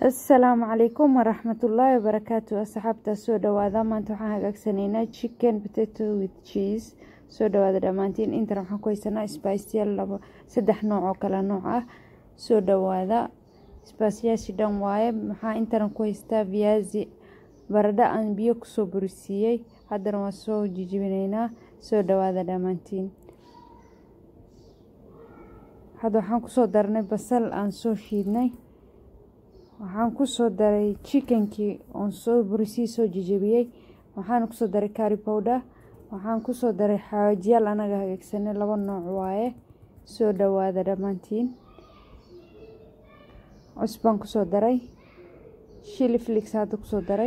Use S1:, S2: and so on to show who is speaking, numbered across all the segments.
S1: asalaamu calaykum waraxmatullaahi wabarakaatu asxaabta soo dhawaada maanta waxaan hagaagsanaynaa chicken potato with cheese soo dhawaada dhammaantiin intan waxaan ku haysanaa sbiceyal labo saddex nooc oo kala nooc ah soo dhawaada sbiceyaashi dhan waaye maxaa intan ku haystaa viyazi baradho aan biyo kusoo burisiiyey haddana waa soo jijibinaynaa soo dhawaada dhammaantiin hadda waxaan kusoo darnay basal aan soo shiidnay waxaan kusoo daray chickenkii oon soo burisii soo jijabiyey waxaan kusoo daray cari powder waxaan kusoo daray xawaajiyaal anaga hagaagsanay laba nooc waaye soo dhawaada dhammaantiin cusbaan kusoo daray shili flix hadda kusoo daray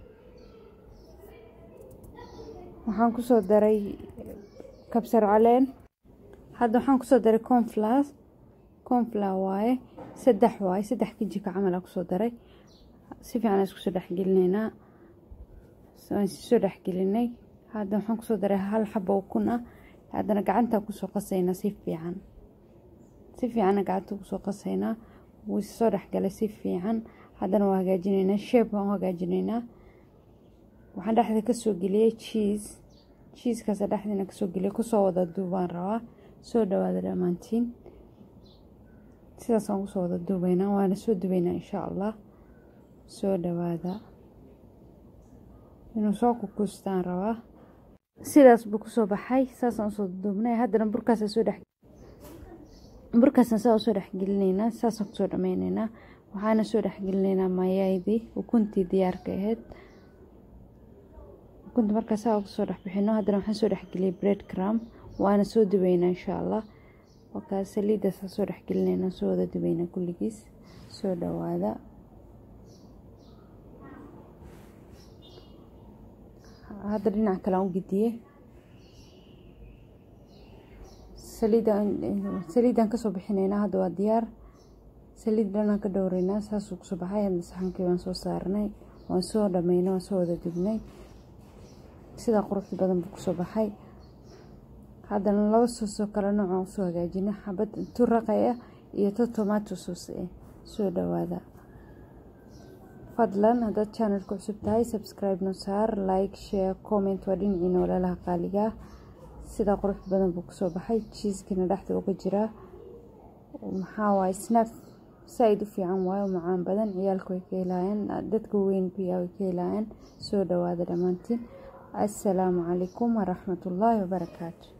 S1: waxaan kusoo daray kabsar caleen hadda waxaan kusoo daray conflas confla waaye saddex waaye saddex kijika camal aa kusoo daray si fiican aan iskusoo dhexgelineynaa waan soo dhexgelinay hadda waxaan kusoo daray hal xabo ukun ah haddana gacantaa kusoo qasaynaa si fiican si fiicanna gacanta kusoo qasaynaa wuu soo dhexgalay si fiican haddana waa hagaajinaynaa sheeb waan u hagaajinaynaa waxaan dhexda kasoo geliyey cheese cheesekaasa dhexdiina kasoo geliyay kusoo wada duubaan rabaa soo dhawaada dhammaantiin sidaas aan kusoo wada duubeynaa waana soo dubeynaa insha allah soo dhawaada inuu soo kukustaan rabaa sidaas buu kusoo baxay saasaan usoo duubnay haddana burkaasa soo dhex burkaasna saa usoo dhexgelineynaa saasaan kusoo dhameyneynaa waxaana soo dhexgelineynaa mayaydii ukuntii diyaarka ahayd ukunta markaa saa kusoo dhexbixino haddana waxaan soo dhexgeliyay bread cram waana soo dubeynaa insha allah wakaa saliiddaasa soo dhexgelinayna soo wada dubeynaa kulligiis soo dhawaada hadda dhinac kale aan u gediye saliiddaan kasoo bixinaynaa hadda waa diyaar saliid dhanaan ka dhowreynaa saasuu kusoo baxay hadda saxankii waan soo saarnay waan soo dhameynay waan soo wada dubnay sidaa quruxda badan buu kusoo baxay haddana laba soosoo kale noocaan usoo hagaajina xabad turaqay ah iyo to tomato soos ah soo dhawaada fadlan haddaad channelka cusub tahay subscribe no saar like share comment waa dhinacii noolalaha qaaligaa sidaa quruxda badan buu kusoo baxay jiiskana dhexda uga jiraa maxaa waaye snack saa-id u fiican waayo macaan badan ciyaalka way ka helaayeen dadka weyn biyaa way ka helaayeen soo dhawaada dhammaantiin assalaamu calaykum waraxmatullaahi wabarakaatu